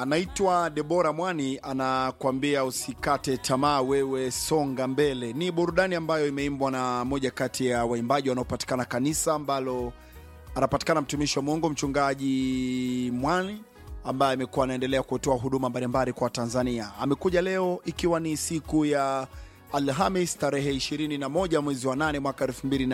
anaitwa Debora Mwani, anakuambia usikate tamaa, wewe songa mbele. Ni burudani ambayo imeimbwa na moja kati ya waimbaji wanaopatikana kanisa ambalo anapatikana mtumishi wa Mungu mchungaji Mwani ambaye amekuwa anaendelea kutoa huduma mbalimbali kwa Tanzania. Amekuja leo ikiwa ni siku ya Alhamis tarehe 21 mwezi wa 8 mwaka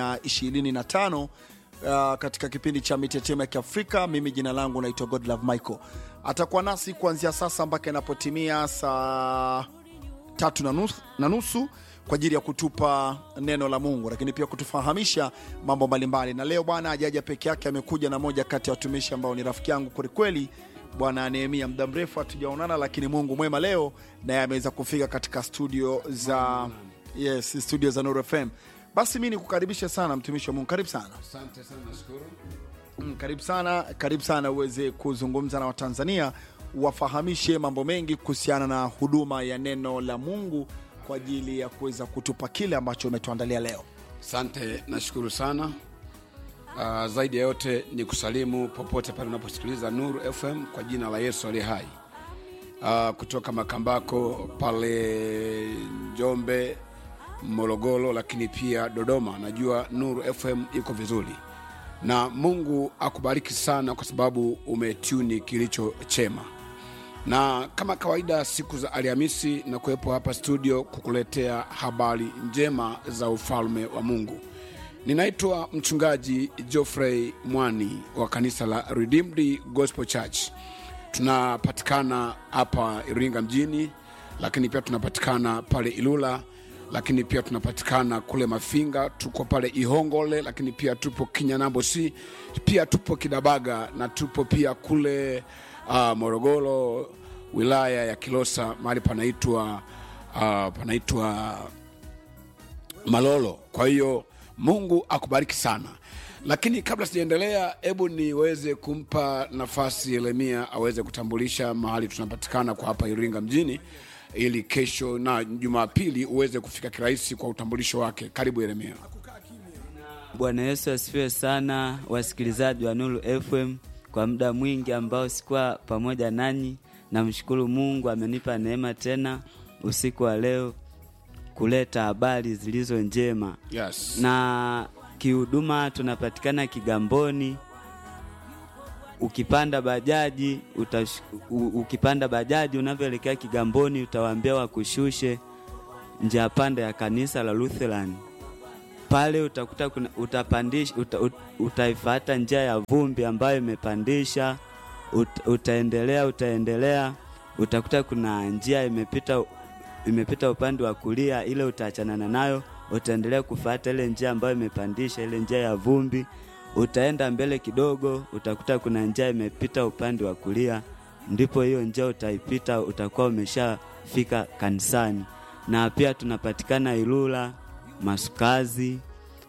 2025 uh, katika kipindi cha mitetemo ya Kiafrika. Mimi jina langu naitwa Godlove Michael. Atakuwa nasi kuanzia sasa mpaka inapotimia saa tatu na nusu, na nusu kwa ajili ya kutupa neno la Mungu, lakini pia kutufahamisha mambo mbalimbali. Na leo bwana ajaja peke yake, amekuja na moja kati ya watumishi ambao ni rafiki yangu kwelikweli, bwana Nehemia. Muda mrefu hatujaonana, lakini Mungu mwema leo naye ameweza kufika katika studio za yes, studio za Nuru FM. Basi mi nikukaribishe sana mtumishi wa Mungu, karibu sana. Asante sana, nashukuru. Mm, karibu sana, karibu sana uweze kuzungumza na Watanzania, wafahamishe mambo mengi kuhusiana na huduma ya neno la Mungu kwa ajili ya kuweza kutupa kile ambacho umetuandalia leo. Asante, nashukuru sana. Uh, zaidi ya yote ni kusalimu popote pale unaposikiliza Nuru FM kwa jina la Yesu aliye hai. Uh, kutoka Makambako pale Njombe, Morogoro, lakini pia Dodoma. Najua Nuru FM iko vizuri, na Mungu akubariki sana kwa sababu umetuni kilicho chema na kama kawaida siku za Alhamisi na kuwepo hapa studio kukuletea habari njema za ufalme wa Mungu. Ninaitwa mchungaji Geoffrey Mwani wa kanisa la Redeemed Gospel Church. Tunapatikana hapa Iringa mjini, lakini pia tunapatikana pale Ilula, lakini pia tunapatikana kule Mafinga, tuko pale Ihongole, lakini pia tupo Kinyanambo C, pia tupo Kidabaga na tupo pia kule uh, Morogoro, wilaya ya Kilosa, mahali panaitwa uh, panaitwa Malolo. Kwa hiyo Mungu akubariki sana, lakini kabla sijaendelea, hebu niweze kumpa nafasi Yeremia aweze kutambulisha mahali tunapatikana kwa hapa Iringa mjini, ili kesho na Jumapili uweze kufika kirahisi kwa utambulisho wake. Karibu Yeremia. Bwana Yesu asifiwe sana, wasikilizaji wa Nuru FM. Kwa muda mwingi ambao sikuwa pamoja nanyi, namshukuru Mungu amenipa neema tena usiku wa leo kuleta habari zilizo njema. Yes. Na kihuduma tunapatikana Kigamboni. Ukipanda bajaji utash, u, ukipanda bajaji unavyoelekea Kigamboni utawaambia wakushushe njia panda ya kanisa la Lutheran pale utakuta kuna, utapandisha uta, ut, utaifata njia ya vumbi ambayo imepandisha ut, utaendelea utaendelea utakuta kuna njia imepita imepita upande wa kulia, ile utaachanana nayo, utaendelea kufuata ile njia ambayo imepandisha, ile njia ya vumbi. Utaenda mbele kidogo, utakuta kuna njia imepita upande wa kulia, ndipo hiyo njia utaipita, utakuwa umeshafika kanisani. Na pia tunapatikana Ilula, Masukazi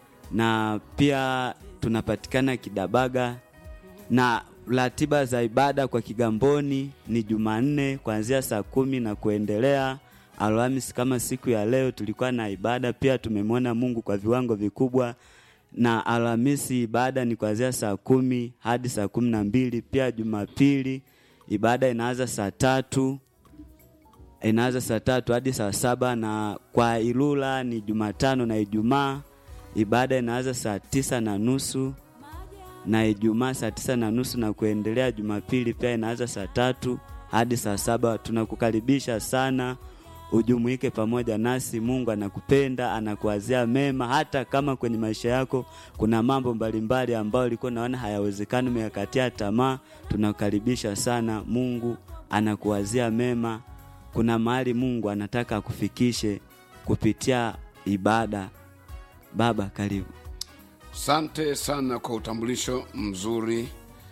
na pia tunapatikana Kidabaga na ratiba za ibada kwa Kigamboni ni Jumanne kuanzia saa kumi na kuendelea. Alhamisi kama siku ya leo tulikuwa na ibada pia, tumemwona Mungu kwa viwango vikubwa, na Alhamisi ibada ni kuanzia saa kumi hadi saa kumi na mbili. Pia Jumapili ibada inaanza saa tatu inaanza saa tatu hadi saa saba na kwa Ilula ni Jumatano na Ijumaa ibada inaanza saa tisa na nusu na Ijumaa saa tisa na nusu na kuendelea. Jumapili pia inaanza saa tatu hadi saa saba. Tunakukaribisha sana ujumuike pamoja nasi. Mungu anakupenda, anakuwazia mema, hata kama kwenye maisha yako kuna mambo mbalimbali ambayo ulikuwa unaona hayawezekani, umeyakatia tamaa. Tunakukaribisha sana, Mungu anakuwazia mema. Kuna mahali Mungu anataka akufikishe kupitia ibada. Baba, karibu. Asante sana kwa utambulisho mzuri.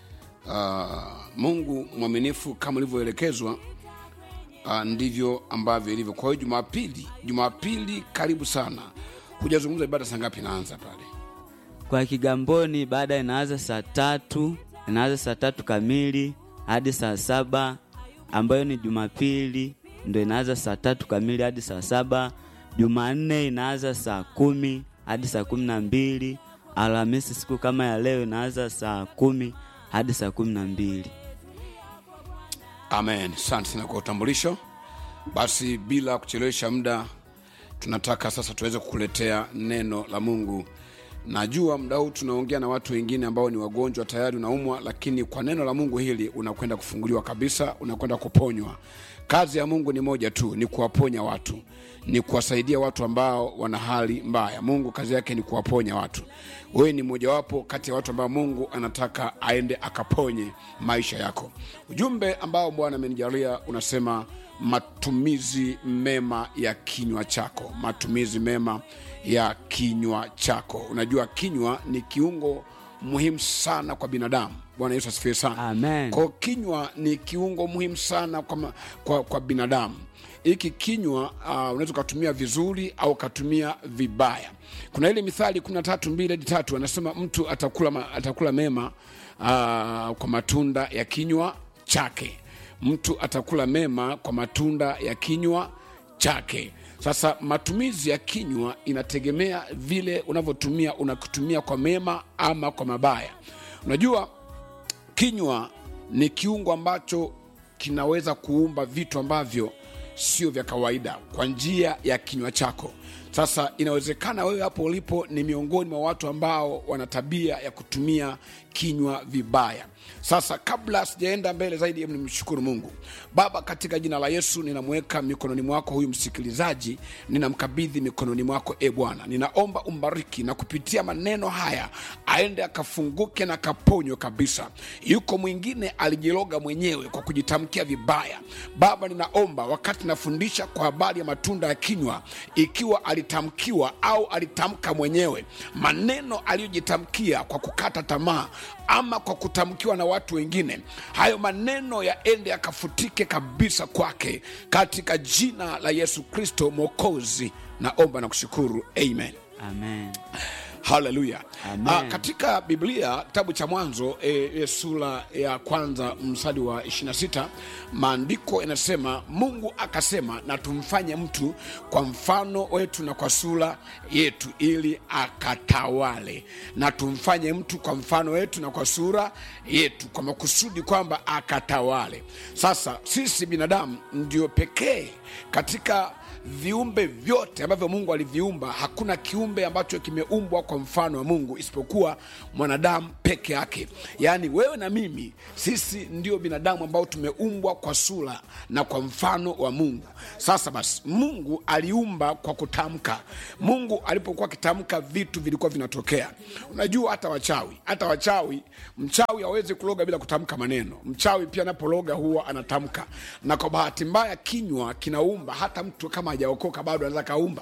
Uh, Mungu mwaminifu kama ulivyoelekezwa, uh, ndivyo ambavyo ilivyo. Kwa hiyo Jumapili, Jumapili karibu sana. Hujazungumza ibada saa ngapi inaanza pale? Kwa Kigamboni ibada inaanza saa tatu inaanza saa tatu kamili hadi saa saba ambayo ni Jumapili ndo inaanza saa tatu kamili hadi saa saba. Jumanne inaanza saa kumi hadi saa kumi na mbili. Alhamisi siku kama ya leo inaanza saa kumi hadi saa kumi na mbili. amen asante sana kwa utambulisho basi bila kuchelewesha muda tunataka sasa tuweze kukuletea neno la mungu najua muda huu tunaongea na watu wengine ambao ni wagonjwa tayari unaumwa lakini kwa neno la mungu hili unakwenda kufunguliwa kabisa unakwenda kuponywa kazi ya mungu ni moja tu ni kuwaponya watu ni kuwasaidia watu ambao wana hali mbaya mungu kazi yake ni kuwaponya watu wewe ni mojawapo kati ya watu ambao mungu anataka aende akaponye maisha yako ujumbe ambao bwana amenijalia unasema matumizi mema ya kinywa chako matumizi mema ya kinywa chako unajua kinywa ni kiungo muhimu sana kwa binadamu bwana yesu asifiwe sana Amen. kwa kinywa ni kiungo muhimu sana kwa, ma- kwa, kwa binadamu hiki kinywa uh, unaweza ukatumia vizuri au ukatumia vibaya kuna ile mithali kumi na tatu mbili hadi tatu anasema mtu atakula, ma- atakula mema uh, kwa matunda ya kinywa chake mtu atakula mema kwa matunda ya kinywa chake sasa matumizi ya kinywa inategemea vile unavyotumia unakitumia kwa mema ama kwa mabaya unajua kinywa ni kiungo ambacho kinaweza kuumba vitu ambavyo sio vya kawaida kwa njia ya kinywa chako sasa inawezekana wewe hapo ulipo ni miongoni mwa watu ambao wana tabia ya kutumia kinywa vibaya sasa kabla sijaenda mbele zaidi hebu nimshukuru mungu baba katika jina la yesu ninamweka mikononi mwako huyu msikilizaji ninamkabidhi mikononi mwako e bwana ninaomba umbariki na kupitia maneno haya aende akafunguke na akaponywe kabisa yuko mwingine alijiloga mwenyewe kwa kujitamkia vibaya baba ninaomba wakati nafundisha kwa habari ya matunda ya kinywa ikiwa alitamkiwa au alitamka mwenyewe maneno aliyojitamkia kwa kukata tamaa ama kwa kutamkiwa na watu wengine hayo maneno yaende yakafutike kabisa kwake katika jina la yesu kristo mwokozi naomba na kushukuru amen amen haleluya Amen. Ah, katika biblia kitabu cha mwanzo e, e, sura ya kwanza msadi wa 26 maandiko yanasema mungu akasema na tumfanye mtu kwa mfano wetu na kwa sura yetu ili akatawale na tumfanye mtu kwa mfano wetu na kwa sura yetu kwa makusudi kwamba akatawale sasa sisi binadamu ndio pekee katika viumbe vyote ambavyo mungu aliviumba hakuna kiumbe ambacho kimeumbwa kwa mfano wa mungu isipokuwa mwanadamu peke yake yaani wewe na mimi sisi ndio binadamu ambao tumeumbwa kwa sura na kwa mfano wa mungu sasa basi mungu aliumba kwa kutamka mungu alipokuwa akitamka vitu vilikuwa vinatokea unajua hata wachawi hata wachawi mchawi hawezi kuloga bila kutamka maneno mchawi pia anapologa huwa anatamka na kwa bahati mbaya kinywa kinaumba hata mtu kama hajaokoka bado anaweza kaumba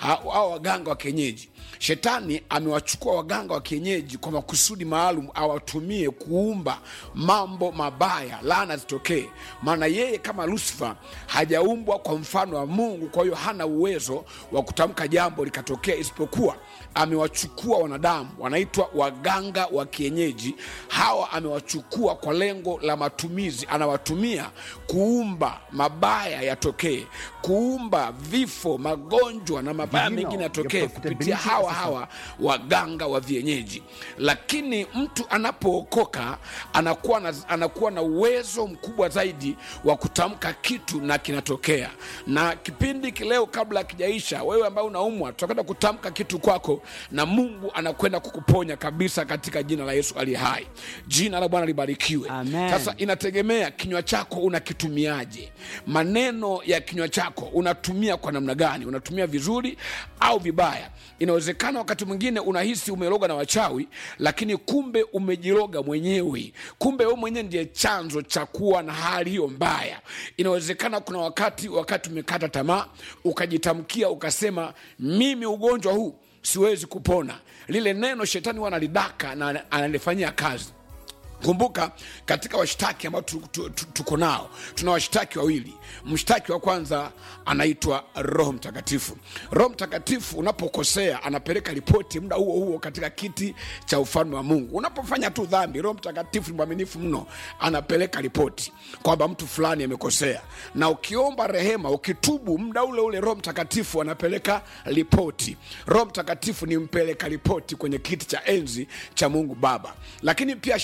au waganga wa kienyeji shetani amewachukua waganga wa kienyeji kwa makusudi maalum awatumie kuumba mambo mabaya laana zitokee maana yeye kama lusifa hajaumbwa kwa mfano wa mungu kwa hiyo hana uwezo wa kutamka jambo likatokea isipokuwa amewachukua wanadamu wanaitwa waganga wa kienyeji hawa amewachukua kwa lengo la matumizi anawatumia kuumba mabaya yatokee kuumba vifo magonjwa na mabaya mengine yatokee kupitia hawa hawa waganga wa vienyeji lakini mtu anapookoka anakuwa na, anakuwa na uwezo mkubwa zaidi wa kutamka kitu na kinatokea na kipindi kileo kabla akijaisha wewe ambaye unaumwa tutakwenda kutamka kitu kwako na mungu anakwenda kukuponya kabisa katika jina la yesu aliye hai jina la bwana libarikiwe Amen. sasa inategemea kinywa chako unakitumiaje maneno ya kinywa chako unatumia kwa namna gani unatumia vizuri au vibaya inawezekana wakati mwingine unahisi umeloga na wachawi lakini kumbe umejiloga mwenyewe kumbe wewe mwenyewe ndiye chanzo cha kuwa na hali hiyo mbaya inawezekana kuna wakati wakati umekata tamaa ukajitamkia ukasema mimi ugonjwa huu siwezi kupona lile neno shetani huwa analidaka na analifanyia kazi kumbuka katika washtaki ambao tu- tu- tu- tuko nao tuna washtaki wawili mshtaki wa kwanza anaitwa roho mtakatifu roho mtakatifu unapokosea anapeleka ripoti muda huo huo katika kiti cha ufalme wa mungu unapofanya tu dhambi roho mtakatifu ni mwaminifu mno anapeleka ripoti kwamba mtu fulani amekosea na ukiomba rehema ukitubu muda ule ule roho mtakatifu anapeleka ripoti roho mtakatifu ni mpeleka ripoti kwenye kiti cha enzi cha mungu baba lakini pia shetani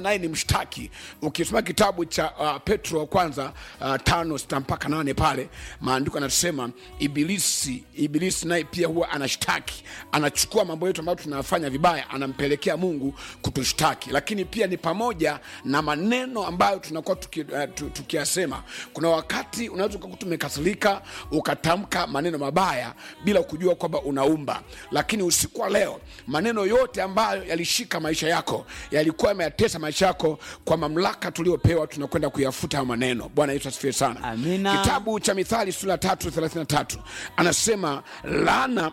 naye ni mshtaki ukisoma kitabu cha uh, petro wa kwanza uh, tano sita mpaka nane pale maandiko anasema ibilisi ibilisi naye pia huwa anashtaki anachukua mambo yetu ambayo tunafanya vibaya anampelekea mungu kutushtaki lakini pia ni pamoja na maneno ambayo tunakuwa tuki, uh, tu- tukiyasema kuna wakati unaweza ukakuwa tumekasirika ukatamka maneno mabaya bila kujua kwamba unaumba lakini usiku wa leo maneno yote ambayo yalishika maisha yako yalikuwa yameyatesa maisha yako kwa mamlaka tuliopewa tunakwenda kuyafuta hayo maneno bwana yesu asifiwe sana Amina. kitabu cha mithali sura tatu thelathini na tatu anasema laana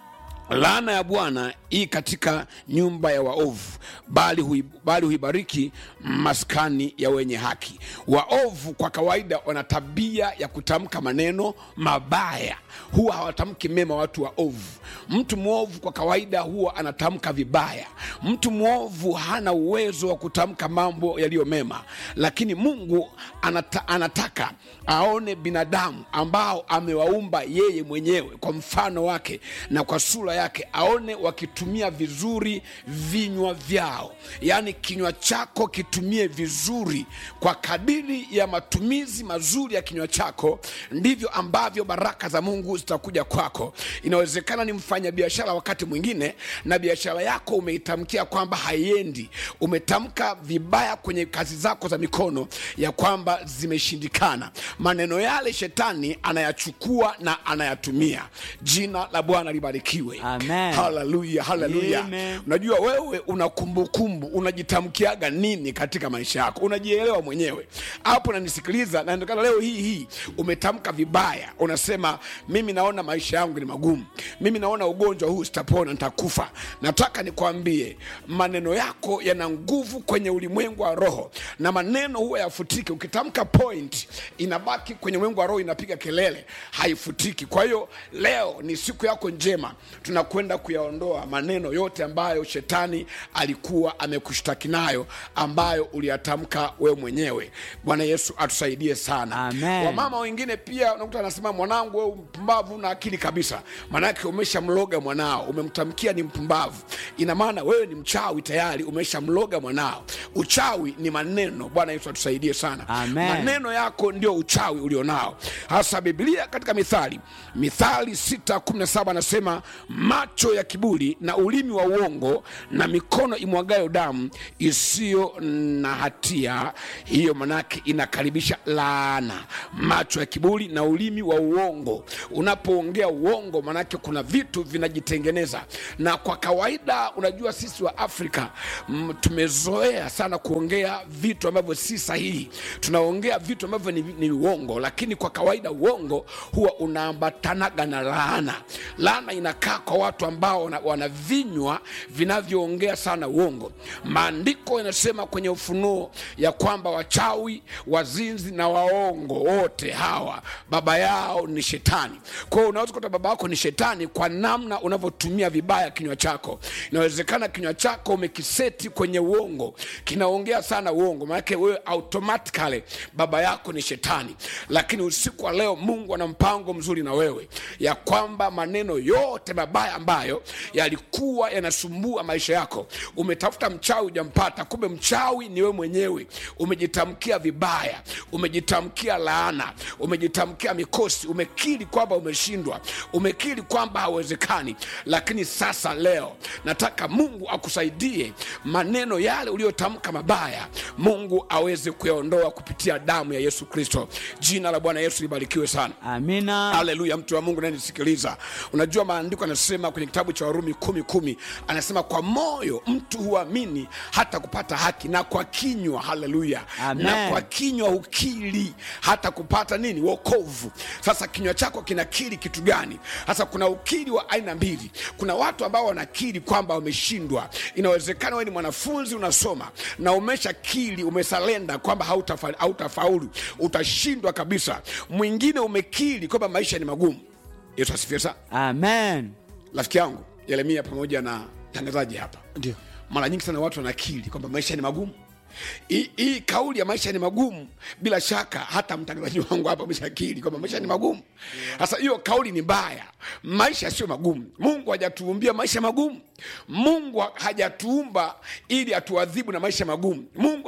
laana ya bwana hii katika nyumba ya waovu bali, hui, bali huibariki maskani ya wenye haki waovu kwa kawaida wana tabia ya kutamka maneno mabaya huwa hawatamki mema watu waovu mtu mwovu kwa kawaida huwa anatamka vibaya mtu mwovu hana uwezo wa kutamka mambo yaliyo mema lakini mungu anata, anataka aone binadamu ambao amewaumba yeye mwenyewe kwa mfano wake na kwa sura yake aone wakitumia vizuri vinywa vyao yaani kinywa chako kitumie vizuri kwa kadiri ya matumizi mazuri ya kinywa chako ndivyo ambavyo baraka za mungu zitakuja kwako inawezekana ni mfanyabiashara wakati mwingine na biashara yako umeitamkia kwamba haiendi umetamka vibaya kwenye kazi zako za mikono ya kwamba zimeshindikana maneno yale shetani anayachukua na anayatumia jina la bwana libarikiwe Amen. haleluya haleluya Amen. unajua wewe una kumbukumbu unajitamkiaga nini katika maisha yako unajielewa mwenyewe hapo nanisikiliza naendekana leo hii hii umetamka vibaya unasema mimi naona maisha yangu ni magumu mimi naona ugonjwa huu sitapona nitakufa nataka nikwambie maneno yako yana nguvu kwenye ulimwengu wa roho na maneno huwa yafutiki ukitamka point inabaki kwenye ulimwengu wa roho inapiga kelele haifutiki kwa hiyo leo ni siku yako njema tunakwenda kuyaondoa maneno yote ambayo shetani alikuwa amekushtaki nayo ambayo uliyatamka wewe mwenyewe bwana yesu atusaidie sana Amen. wamama wengine pia unakuta anasema mwanangu wewe mpumbavu na akili kabisa maanake umeshamloga mwanao umemtamkia ni mpumbavu ina maana wewe ni mchawi tayari umeshamloga mwanao uchawi ni maneno bwana yesu atusaidie sana Amen. maneno yako ndio uchawi ulionao hasa biblia katika mithali mithali 617 anasema macho ya kiburi na ulimi wa uongo na mikono imwagayo damu isiyo na hatia hiyo manake inakaribisha laana macho ya kiburi na ulimi wa uongo unapoongea uongo manake kuna vitu vinajitengeneza na kwa kawaida unajua sisi wa afrika mm, tumezoea sana kuongea vitu ambavyo si sahihi tunaongea vitu ambavyo ni, ni uongo lakini kwa kawaida uongo huwa unaambatanaga na laana laana inakaa kwa watu ambao wana, wana vinywa vinavyoongea sana uongo maandiko yanasema kwenye ufunuo ya kwamba wachawi wazinzi na waongo wote hawa baba yao ni shetani kwa hiyo unaweza kuta baba yako ni shetani kwa namna unavyotumia vibaya kinywa chako inawezekana kinywa chako umekiseti kwenye uongo kinaongea sana uongo maanake wewe automatically baba yako ni shetani lakini usiku wa leo mungu ana mpango mzuri na wewe ya kwamba maneno yote mabaya ambayo yalikuwa yanasumbua maisha yako umetafuta mchawi ujampata kumbe mchawi ni wewe mwenyewe umejitamkia vibaya umejitamkia laana umejitamkia mikosi umekiri kwamba umeshindwa umekiri kwamba hauwezekani lakini sasa leo nataka mungu akusaidie maneno yale uliyotamka mabaya mungu aweze kuyaondoa kupitia damu ya yesu kristo jina la bwana yesu libarikiwe sana amina haleluya mtu wa mungu nanisikiliza unajua maandiko anasema kwenye kitabu cha warumi kumi kumi anasema kwa moyo mtu huamini hata kupata haki na kwa kinywa haleluya Amen. na kwa kinywa hukiri hata kupata nini wokovu sasa kinywa chako kinakiri kitu gani sasa kuna ukiri wa aina mbili kuna watu ambao wanakiri kwamba wameshindwa inawezekana wewe ni mwanafunzi unasoma na umeshakiri umesalenda kwamba hautafa- hautafaulu utashindwa kabisa mwingine umekiri kwamba maisha ni magumu yesu asifiwe sana amen rafiki yangu yeremia pamoja na tangazaji hapa ndio mara nyingi sana watu wanakiri kwamba maisha ni magumu hii hii kauli ya maisha ni magumu bila shaka hata mtangazaji wangu hapa ameshakiri kwamba maisha ni magumu sasa hiyo kauli ni mbaya maisha sio magumu mungu hajatuumbia maisha magumu mungu hajatuumba ili atuadhibu na maisha magumu mungu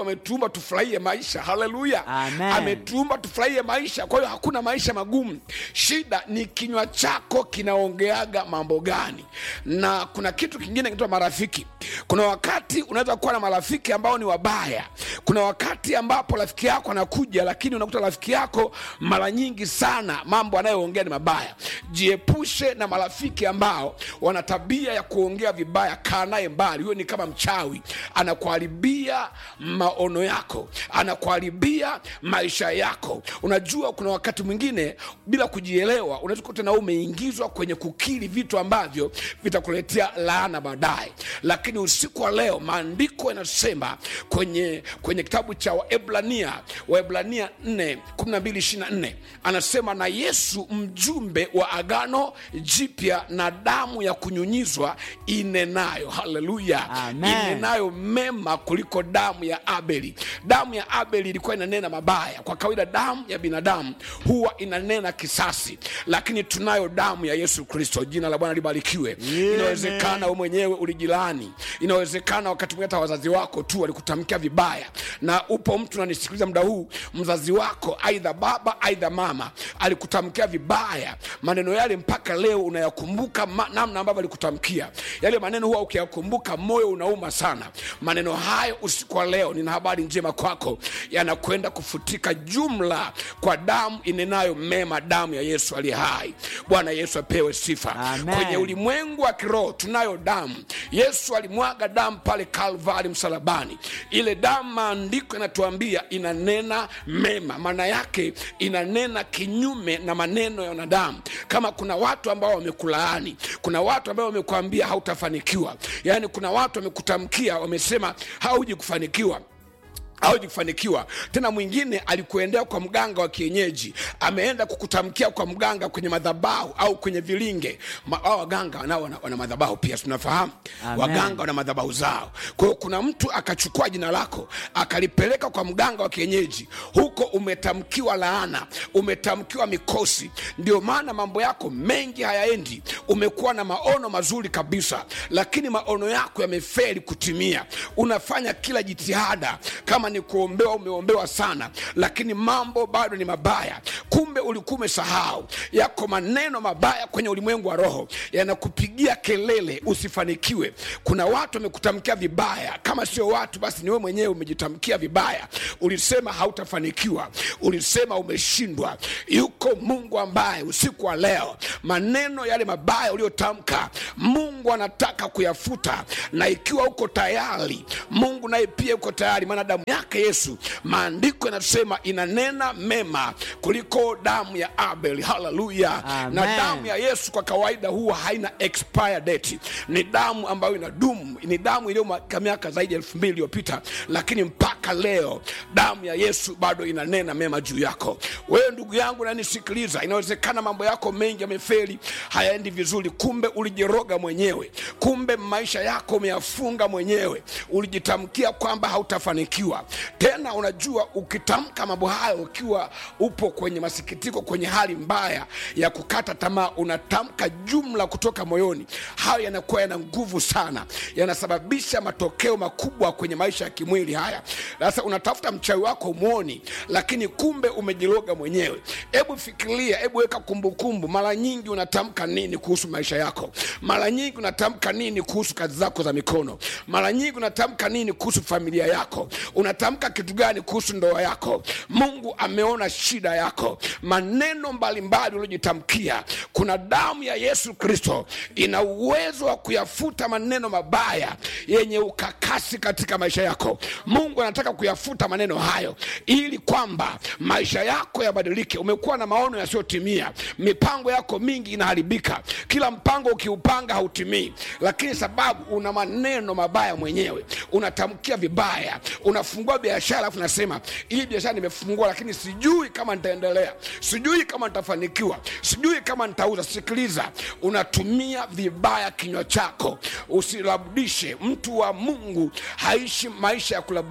mungu ametuumba tufurahie maisha haleluya Amen. ametuumba tufurahie maisha kwa hiyo hakuna maisha magumu shida ni kinywa chako kinaongeaga mambo gani na kuna kitu kingine kinaitwa marafiki kuna wakati unaweza kuwa na marafiki ambao ni wabaya kuna wakati ambapo rafiki yako anakuja lakini unakuta rafiki yako mara nyingi sana mambo anayoongea ni mabaya jiepushe na marafiki ambao wana tabia ya kuongea vibaya kaa naye mbali huyo ni kama mchawi anakuharibia maono yako anakuharibia maisha yako unajua kuna wakati mwingine bila kujielewa unaweza kukuta na wewe umeingizwa kwenye kukiri vitu ambavyo vitakuletea laana baadaye lakini usiku wa leo maandiko yanasema kwenye kwenye kitabu cha waebrania waebrania 4 12 24 anasema na yesu mjumbe wa agano jipya na damu ya kunyunyizwa inenayo haleluya Amen. inenayo mema kuliko damu ya abeli damu ya abeli ilikuwa inanena mabaya kwa kawaida damu ya binadamu huwa inanena kisasi lakini tunayo damu ya yesu kristo jina la bwana libarikiwe Amen. inawezekana we mwenyewe ulijilani inawezekana wakati mwingine hata wazazi wako tu walikutamkia vibaya na upo mtu nanisikiliza muda huu mzazi wako aidha baba aidha mama alikutamkia vibaya maneno yale mpaka leo unayakumbuka ma- namna ambavyo alikutamkia yale maneno huwa ukiyakumbuka moyo unauma sana maneno hayo usiku wa leo nina habari njema kwako yanakwenda kufutika jumla kwa damu inenayo mema damu ya yesu aliye hai bwana yesu apewe sifa Amen. kwenye ulimwengu wa kiroho tunayo damu yesu alimwaga damu pale kalvari msalabani ile damu maandiko yanatuambia inanena mema maana yake inanena kinyume na maneno ya wanadamu kama kuna watu ambao wamekulaani kuna watu ambao wamekuambia hautafanikiwa yaani kuna watu wamekutamkia wamesema hauji kufanikiwa hawezi kufanikiwa tena mwingine alikuendea kwa mganga wa kienyeji ameenda kukutamkia kwa mganga kwenye madhabahu au kwenye vilinge Ma, hao waganga nao wana, wana madhabahu pia tunafahamu Amen. waganga wana madhabahu zao kwa hiyo kuna mtu akachukua jina lako akalipeleka kwa mganga wa kienyeji huko umetamkiwa laana umetamkiwa mikosi ndio maana mambo yako mengi hayaendi umekuwa na maono mazuri kabisa lakini maono yako yameferi kutimia unafanya kila jitihada kama ni kuombewa umeombewa sana lakini mambo bado ni mabaya kumbe ulikuwa umesahau yako maneno mabaya kwenye ulimwengu wa roho yanakupigia kelele usifanikiwe kuna watu wamekutamkia vibaya kama sio watu basi ni wewe mwenyewe umejitamkia vibaya ulisema hautafanikiwa ulisema umeshindwa yuko mungu ambaye usiku wa leo maneno yale mabaya uliyotamka mungu anataka kuyafuta na ikiwa uko tayari mungu naye pia uko tayari maana damu yake yesu maandiko yanasema inanena mema kuliko damu ya abel haleluya Amen. na damu ya yesu kwa kawaida huwa haina expire date ni damu ambayo inadumu ni damu iliyoka miaka zaidi ya elfu mbili iliyopita lakini mpaka leo damu ya yesu bado inanena mema juu yako wewe ndugu yangu nanisikiliza inawezekana mambo yako mengi yamefeli hayaendi vizuri kumbe ulijiroga mwenyewe kumbe maisha yako umeyafunga mwenyewe ulijitamkia kwamba hautafanikiwa tena unajua ukitamka mambo hayo ukiwa upo kwenye masikitiko kwenye hali mbaya ya kukata tamaa unatamka jumla kutoka moyoni hayo yanakuwa yana nguvu sana yanasababisha matokeo makubwa kwenye maisha ya kimwili haya sasa unatafuta mchawi wako umwoni lakini kumbe umejiloga mwenyewe hebu fikiria hebu weka kumbukumbu mara nyingi unatamka nini kuhusu maisha yako mara nyingi unatamka nini kuhusu kazi zako za mikono mara nyingi unatamka nini kuhusu familia yako unatamka kitu gani kuhusu ndoa yako mungu ameona shida yako maneno mbalimbali uliojitamkia kuna damu ya yesu kristo ina uwezo wa kuyafuta maneno mabaya yenye ukakasi katika maisha yako mungu anataka kuyafuta maneno hayo ili kwamba maisha yako yabadilike umekuwa na maono yasiyotimia mipango yako mingi inaharibika kila mpango ukiupanga hautimii lakini sababu una maneno mabaya mwenyewe unatamkia vibaya unafungua biashara alafu nasema hii biashara nimefungua lakini sijui kama nitaendelea sijui kama nitafanikiwa sijui kama nitauza sikiliza unatumia vibaya kinywa chako usilabdishe mtu wa mungu haishi maisha ya kulabdisha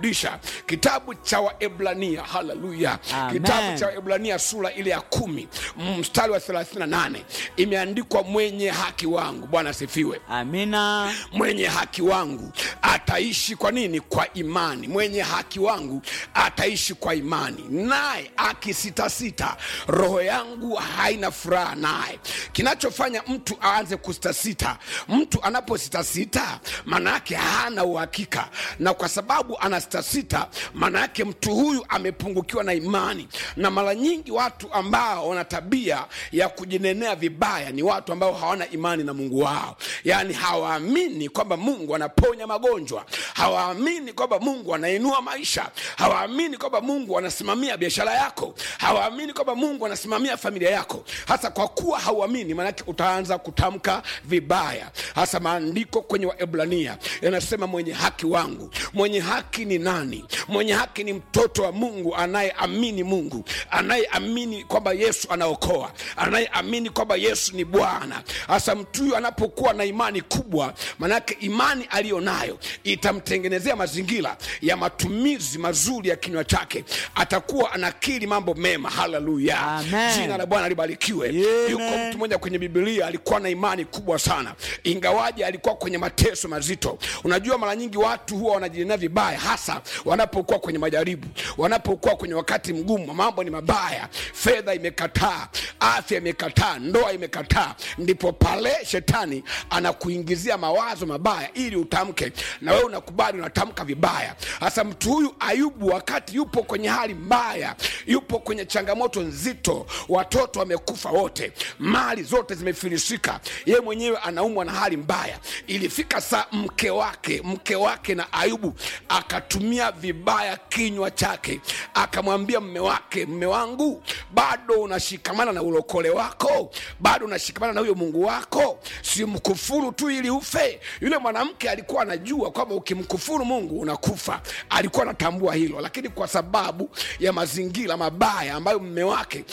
kitabu cha waebrania haleluya Amen. kitabu cha waebrania sura ile ya kumi mstari wa 38 imeandikwa mwenye haki wangu bwana asifiwe amina mwenye haki wangu ataishi kwa nini kwa imani mwenye haki wangu ataishi kwa imani naye akisitasita roho yangu haina furaha naye kinachofanya mtu aanze kusitasita mtu anapositasita maana yake hana uhakika na kwa sababu anasitasita maana yake mtu huyu amepungukiwa na imani na mara nyingi watu ambao wana tabia ya kujinenea vibaya ni watu ambao hawana imani na mungu wao yaani hawaamini kwamba mungu anaponya magonjwa hawaamini kwamba mungu anainua maisha hawaamini kwamba mungu anasimamia biashara yako hawaamini kwamba mungu anasimamia familia yako hasa kwa kuwa hauamini maanake utaanza kutamka vibaya hasa maandiko kwenye waebrania yanasema mwenye haki wangu mwenye haki ni nani mwenye haki ni mtoto wa mungu anayeamini mungu anayeamini kwamba yesu anaokoa anayeamini kwamba yesu ni bwana hasa mtu huyu anapokuwa na imani kubwa manake imani aliyo nayo itamtengenezea mazingira ya matumizi mazuri ya kinywa chake atakuwa anakiri mambo mema haleluya Amen. jina la bwana libarikiwe Amen. yuko mtu mmoja kwenye bibilia alikuwa na imani kubwa sana ingawaje alikuwa kwenye mateso mazito unajua mara nyingi watu huwa wanajinenea vibaya hasa wanapokuwa kwenye majaribu wanapokuwa kwenye wakati mgumu mambo ni mabaya fedha imekataa afya imekataa ndoa imekataa ndipo pale shetani anakuingizia mawazo mabaya ili utamke na wewe unakubali unatamka vibaya hasa mtu huyu ayubu wakati yupo kwenye hali mbaya yupo kwenye changamoto nzito watoto wamekufa wote mali zote zimefilisika ye mwenyewe anaumwa na hali mbaya ilifika saa mke wake mke wake na ayubu akatumia vibaya kinywa chake akamwambia mme wake mme wangu bado unashikamana na ulokole wako bado unashikamana na huyo mungu wako simkufuru tu ili ufe yule mwanamke alikuwa anajua kwamba ukimkufuru mungu unakufa alikuwa anatambua hilo lakini kwa sababu ya mazingira mabaya ambayo mme wake